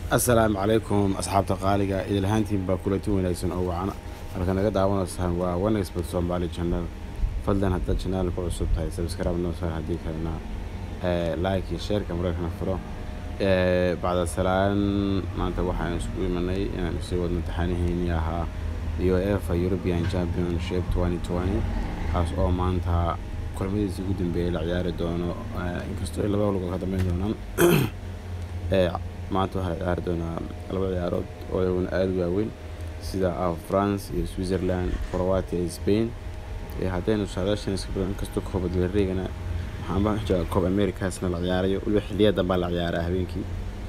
assalaamu calaykum asxaabta qaaliga idilhaantiin baa kulanti wanaagsan oo wacana halka naga daawanaysaan waa wanexpert somali channel fadlan haddaad channel ku cusub tahay subscribe noo saar haddii kalena like iyo sharecka mararkana furo bacda salaan maanta waxaan isku imanay inaan sii wadno taxaanihiinii ahaa uefa european championship kaas oo maanta kulmadiisa ugu dambeeyay la ciyaari doono inkastoo ay laba lugood ka dambeyn doonaan maanta waxaa la ciyaari doonaa laba ciyaarood oo iyaguna aada u waaweyn sida ah france iyo switzerland croatia iyo spain haddaynu saadaashan iska badan inkastoo kooba dalreegana waxaanba jooga koob americasna la ciyaarayo weliba xiliya dambaa la ciyaaraa habeenkii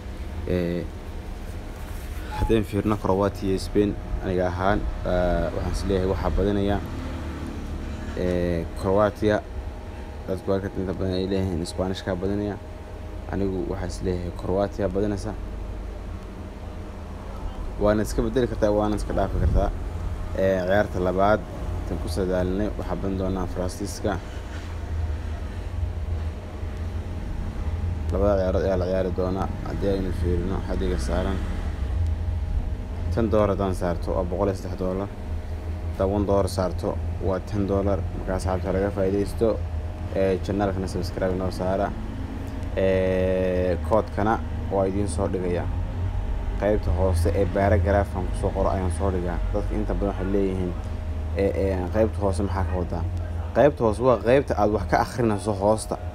haddaynu fiirno croatia iyo spain aniga ahaan waxaan is leeyahay waxaa badanaya croatia dadku halka inta badan ay leeyihiin spanishkaa badanaya anigu waxaa is leeyahay croatia badanaysa waana iska bedeli kartaa waana iska dhaafi kartaa ciyaarta labaad tan ku sadaalinay waxaa badan doonaa faransiiska labada ciyaarood ayaa la ciyaari doonaa haddii aynu fiirino xadiga saaran tan doolar haddaan saarto waa boqol iyo saddex doolar toban doolar saarto waa ten doolar markaa saxaabta laga faa'iidaysto janaalkana subscribe noo saara koodkana waa idiin soo dhigaya qaybta hoose ee baaragaraafan kusoo qoro ayaan soo dhigaa dadka inta badan waxay leeyihiin qaybta hoose maxaa ka wadaa qaybta hoose waa qaybta aada wax ka akrinayso hoosta